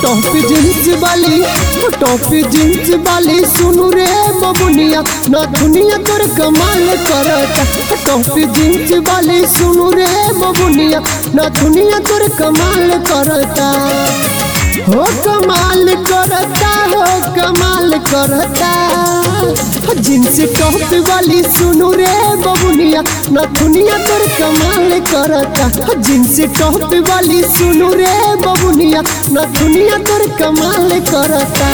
top jeans वाली top jeans वाली सुनु रे बबुनिया ना दुनिया तोर कमाल करता टॉप जींस वाली सुनु रे बबुनिया ना दुनिया तोर कमाल करता हो कमाल करता हो कमाल करता जींस टॉप वाली सुनु रे बबुनिया ना दुनिया तोर कमाल करता जींस टॉप वाली सुनु रे बबुनिया ना दुनिया तोर कमाल करता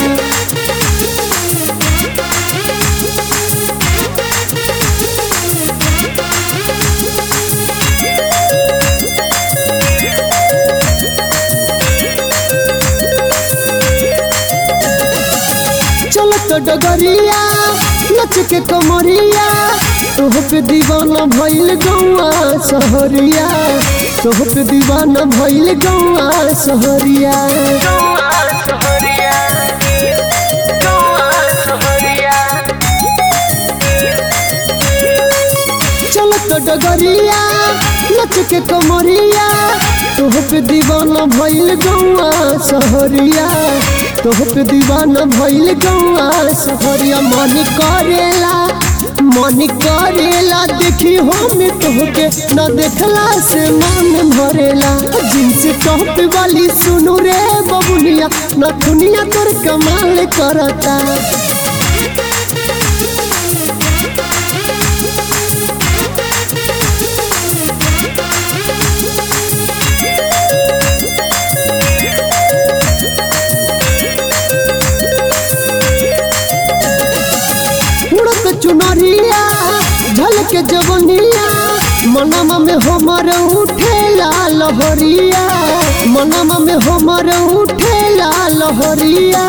चलत डगरिया नच के कमरिया तोह पे दीवाना भइल गौआ सहरिया तोह पे दीवाना भइल गौआ सहरिया चलत डगरिया नच के कमरिया तोह पे दीवाना भइल गौआ सहरिया तोह पे दीवाना भइल गौआ सहरिया मन करेला मन करेला देखी हम तोहके न देखला से मन भरेला जींस टॉप वाली सुनु रे बबुनिया न दुनिया तोर कमाल करता उड़त चुनरिया झलक जवनिया मनम में हमर उठेला लहरिया मनम में हमर उठेला लहरिया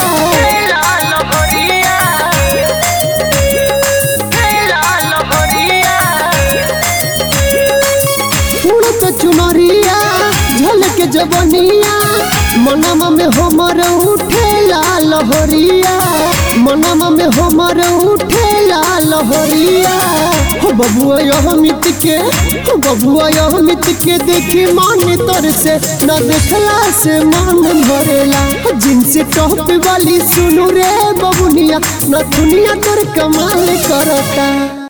उड़त चुनरिया झलक जवनिया मनम में हमर उठेला लहरिया मनम में हमर उठेला लहरिया हो बबुआ यह मित के हो बबुआ यह मित के देखी मान तर से न देखला से मन भरेला जिनसे टॉप वाली सुनु रे बबुनिया न दुनिया तोर कमाल करता